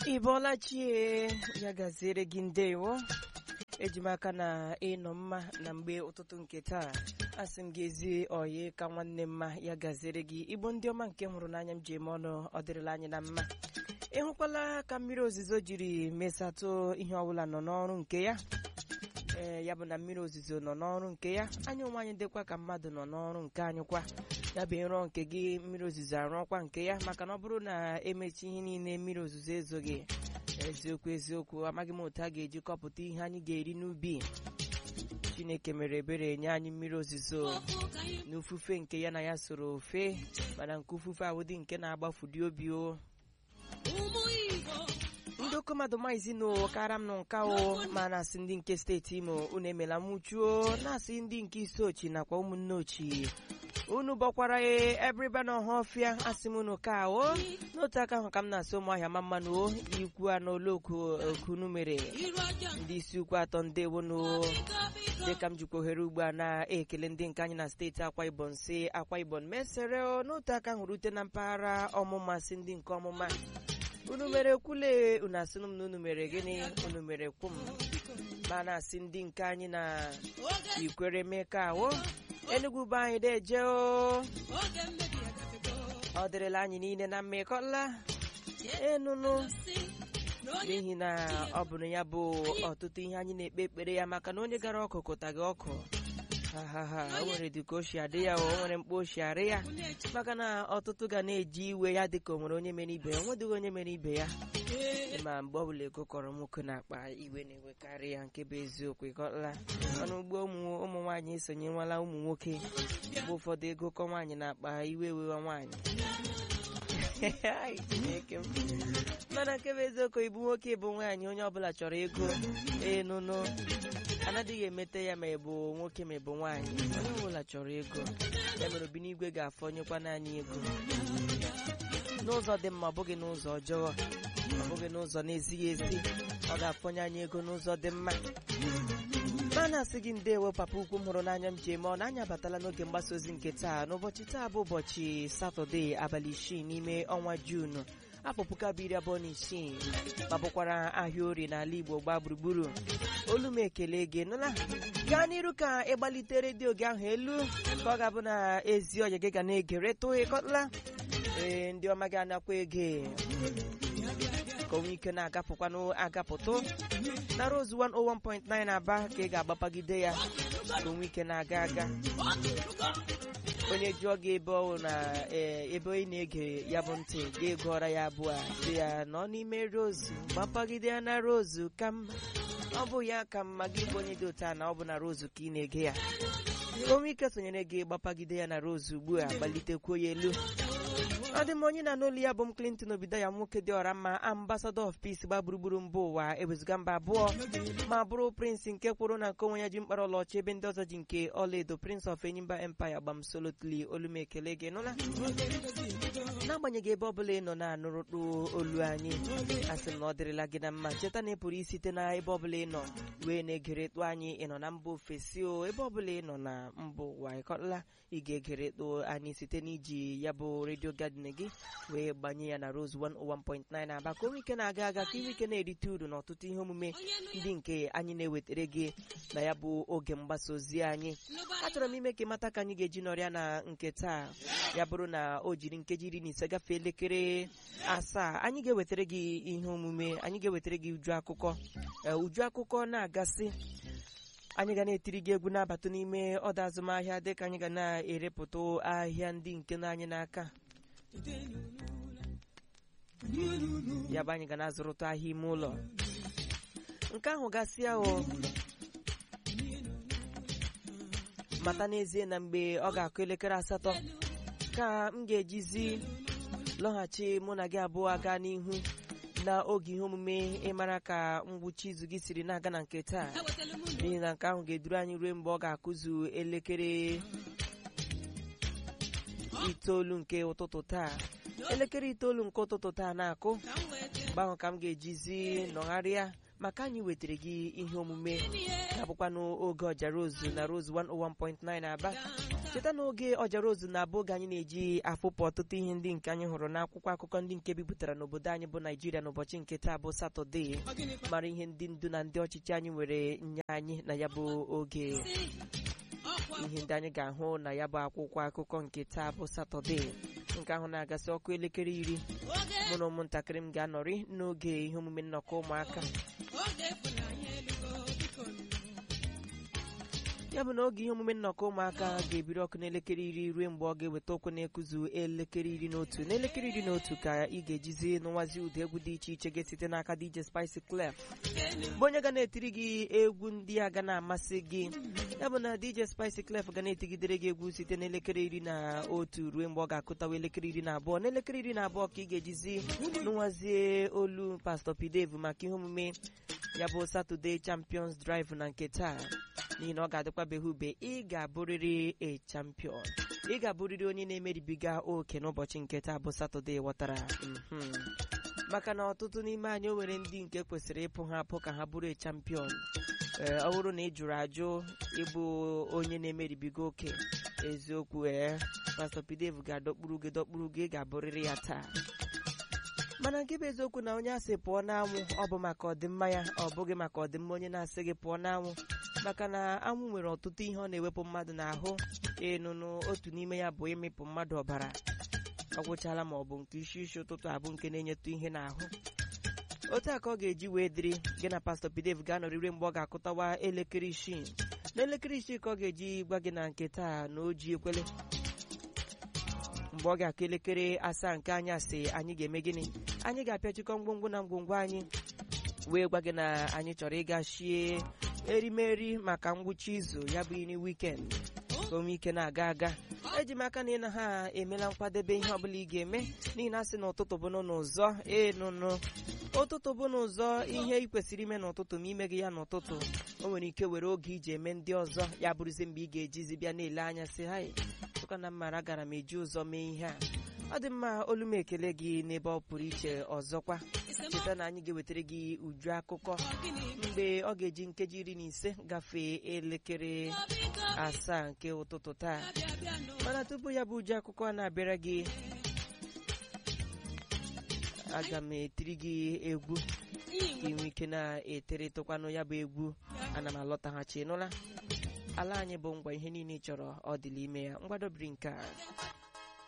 ị bọọla chie ya gaziere gị ndewo eji m aka na ịnọ mma na mgbe ụtụtụ nke taa asị m gị ezi oyi ka nwanne mma ya gaziere gị igbo ndị ọma nke hụrụ n'anya m ji eme ọnụ ọ dịrịla anyị na mma ịhụkwala ka mmiri ozizo jiri mesatụ ihe ọbụla nọ n'ọrụ nke ya ee ya bụ na mmiri ozizo nọ n'ọrụ nke ya anyị onwe anyị dịkwa ka mmadụ nọ n'ọrụ nke anyị kwa ya bụ ịrọ nke gị mmiri ozizo arụọkwa nke ya maka na ọ bụrụ na emechi ihe niile mmiri ozizo ezoghị eziokwu eziokwu amaghị m otu a ga-eji kọpụta ihe anyị ga-eri n'ubi chineke mere ebere nye anyị mmiri ozizo n'ufufe nke ya na ya soro ofe mana nke ufufe awụdị nke na-agbafudi obi o ndị oke mmadụ maizi na kara m nụ nka o ma na-asị ndị nke steeti imo unu emela nwụchuo na-asị ndị nke isi ochi nakwa ụmụnne ochi unu bọkwara ebriba na ọhafịa asị m unu ka o n'otu aka ahụ ka m na-asị ụmụahịa ma mmanụ o ikwu anụ oloku okunu mere ndị isi ukwu atọ ndewonu dịka m jikwa ohere ugbu a na-ekele ndị nke anyị na steeti akwa ibom si akwa ibom mesere n'otu aka ahụ rute na mpaghara ọmụma si ndị nke ọmụma unu mere kwule unu asị m na unu mere gịnị unu mere kwu m ma na-asị ndị nke anyị na ikwere meka ahụ enugwu bụ anyị deje o ọ dịrịla anyị niile na mmekọla enunu n'ihi na ọ bụrụ ya bụ ọtụtụ ihe anyị na-ekpe ekpere ya maka na onye gara ọkụ kụtaghị ọkụ ha o nwere dịka oshi adị ya o nwere mkpa oshi arị ya maka na ọtụtụ ga na-eji iwe ya dịka o nwere onye mere ibe ya onwedịghị onye mere ibe ya ma mgbe ọbụla ego kọrọ nwoke na-akpa iwe na-ewekarị ya nke bụ eziokwu ịkọla ọnụ ugbo ụmụ nwaanyị esonyewala ụmụ nwoke mgbe ụfọdụ ego kọ nwaanyị na-akpa iwe ewewa nwaanyị mana nke bụ eziokwu ịbụ nwoke ịbụ nwaanyị onye ọbụla chọrọ ego enụnụ anaghịghị emete ya ma ịbụ nwoke ma ịbụ nwaanyị onye ọbụla chọrọ ego ya mere obinigwe ga-afọnyekwa naanị ego n'ụzọ dị mma ọ bụghị n'ụzọ ọjọọ ọ bụghị n'ụzọ na-ezighị ezi ọ ga-afọnye anyị ego n'ụzọ dị mma mana asị gị ndewo papa ukwu m hụrụ n'anya m ji eme ọ na-anya abatala n'oge mgbasa ozi nke taa n'ụbọchị taa bụ ụbọchị satọde abalị isii n'ime ọnwa juunu afọ puku abụọ iri abụọ na isii ma bụkwara ahịa orie n'ala igbo gbaa gburugburu olu m ekele gị nụla gaa n'iru ka ịgbalite redio gị ahụ elu ka ọ ga-abụ na ezi ọya gị ga na-egereta ịkọtala ee ndị ọma gị anakwa ege ka onwe ike na-agapụkwanụ agapụtụ na Rose 101.9 aba ka ị ga-agbapagide ya ka onwe ike na-aga aga onye jụọ gị ebe ọ na ebe ị na-ege ya bụ ntị ga-egụọra ya abụọ dị ya nọ n'ime Rose gbapagide ya na Rose ka mma ọ bụ ya ka mma gị bụ onye dị otu a na ọ bụ na Rose ka ị na-ege ya ka onwe ike sonyere gị gbapagide ya na Rose ugbu a gbalitekwa ya elu ọ dị m onye na n'olu ya bụ m Clinton obido ya nwoke dị ọra mma ambassador of peace gba gburugburu mba ụwa ewezuga mba abụọ ma bụrụ prince nke kwụrụ na nke onwe ya ji mkpara ọlaọcha ebe ndị ọzọ ji nke ọlaedo prince of enyimba empire gbamsolotli olumekele gị nụla n'agbanyeghị ebe ọbụla ị nọ na-anụrụtụ olu anyị asị m na ọ dịrịla gị na mma cheta na ị pụrụ isite na ebe ọbụla ị nọ wee na-egeretụ anyị ị nọ na mba ofesi o ebe ọbụla ị nọ na mba ụwa ịkọtala ị ga-egeretụ anyị site n'iji ya bụ redio gadin gị wee gbanye ya na Rose 101.9 aba ka onwe ike na-aga aga ka inwe ike na-erite uru n'ọtụtụ ihe omume ndị nke anyị na-ewetara gị na ya bụ oge mgbasa ozi anyị achọrọ m ime ka ịmata ka anyị ga-eji nọrịa na nke taa ya bụrụ na o jiri nkeji iri na ise gafee elekere asaa anyị ga-ewetara gị ihe omume anyị ga-ewetara gị uju akụkọ uju akụkọ na-agasị anyị ga na-etiri gị egwu na-abata n'ime ọdọ azụmahịa dịka anyị ga na-erepụta ahịa ndị nke na anyị n'aka ya bụ anyị ga na-azụrụta ahịa ime ụlọ nke ahụ gasịa o mata n'ezie na mgbe ọ ga-akụ elekere asatọ ka m ga-ejizi lọghachi mụ na gị abụọ aga n'ihu na oge ihe omume ịmara ka ngwụcha izu gị siri na-aga na nke taa n'ihi na nke ahụ ga-eduru anyị ruo mgbe ọ ga-akụzu elekere itoolu nke ụtụtụ taa elekere itoolu nke ụtụtụ taa na-akụ mgbe ahụ ka m ga-ejizi nọgharịa maka anyị wetara gị ihe omume ga-abụkwanụ oge ọja Rose na Rose 101.9 Aba cheta n'oge ọjara ozu na abụ oge anyị na-eji afụpụ ọtụtụ ihe ndị nke anyị hụrụ n'akwụkwọ akụkọ ndị nke bipụtara n'obodo anyị bụ naijiria n'ụbọchị nke taa bụ satọde mara ihe ndị ndu na ndị ọchịchị anyị nwere nye anyị na ya bụ oge ihe ndị anyị ga-ahụ na ya bụ akwụkwọ akụkọ nke taa bụ satọde nke ahụ na-agasị ọkụ elekere iri mụ na ụmụntakịrị m ga-anọrị n'oge ihe omume nnọkọ ụmụaka ya bụ na oge ihe omume nnọkọ ụmụaka ga-ebiri ọkụ n'elekere iri ruo mgbe ọ ga-eweta okwu na-ekuzu elekere iri na otu n'elekere iri na otu ka ị ga-ejizi n'ụwazi ụdị egwu dị iche iche ga-esite n'aka DJ Spice Clef bụ onye ga na-etiri gị egwu ndị a ga na-amasị gị ya bụ na DJ Spice Clef ga na-etigidere gị egwu site n'elekere iri na otu ruo mgbe ọ ga-akụtawa elekere iri na abụọ n'elekere iri na abụọ ka ị ga-ejizi n'ụwazie olu Pastor Pidevu maka ihe omume ya bụ Saturday Champions Drive na nke taa n'ihi na ọ ga-adịkwabeghị ube ị ga-abụrịrị a champion ị ga-abụrịrị onye na-emeribiga oke n'ụbọchị nke taa bụ satọde ghọtara maka na ọtụtụ n'ime anyị o nwere ndị nke kwesịrị ịpụ ha apụ ka ha bụrụ a champion ee ọ bụrụ na ị jụrụ ajụ ịbụ onye na-emeribiga oke eziokwu ee pastọ Pidev ga-adọkpuru gị dọkpuru gị ị ga-abụrịrị ya taa mana nke bụ eziokwu na onye asị pụọ n'anwụ ọ bụ maka ọdịmma ya ọ bụghị maka ọdịmma onye na-asị gị pụọ n'anwụ maka na anwụ nwere ọtụtụ ihe ọ na-ewepụ mmadụ n'ahụ ịnụnụ otu n'ime ya bụ ịmịpụ mmadụ ọbara ọ gwụchala ma ọ bụ nke isi isi ụtụtụ abụ nke na-enyetụ ihe n'ahụ otu a ka ọ ga-eji wee dịrị gị na pastọ Pidev ga-anọrịrị mgbe ọ ga-akụtawa elekere isii n'elekere isii ka ọ ga-eji gwa gị na nke taa na o ji ekwele mgbe ọ ga-akụ elekere asaa nke anyasị anyị ga-eme gịnị anyị ga-apịachikọ ngwongwo na ngwongwo anyị wee gwa gị na anyị chọrọ ịga shie erimeri maka ngwụcha izu ya bụ iri wikend ka ome ike na-aga aga eji m aka na ị na ha emela nkwadebe ihe ọbụla ị ga-eme n'ihi na asị na ụtụtụ bụ n'ụzọ enụnụ ụtụtụ bụ n'ụzọ ihe ị kwesịrị ime n'ụtụtụ ma ime gị ya n'ụtụtụ o nwere ike were oge iji eme ndị ọzọ ya bụrụzi mgbe ị ga-ejizi bịa na-ele anya sị ha ụka na mmara gara m eji ụzọ mee ihe a ọ dị mma olu m ekele gị n'ebe ọ pụrụ iche ọzọkwa cheta na anyị ga-ewetara gị uju akụkọ mgbe ọ ga-eji nkeji iri na ise gafee elekere asaa nke ụtụtụ taa mana tupu ya bụ uju akụkọ na-abịara gị aga m etiri gị egwu ka inwe ike na-eteretụkwanụ ya bụ egwu ana m alọtaghachi nụla ala anyị bụ ngwa ihe niile ị chọrọ ọ dịla ime ya mgbadobiri nke a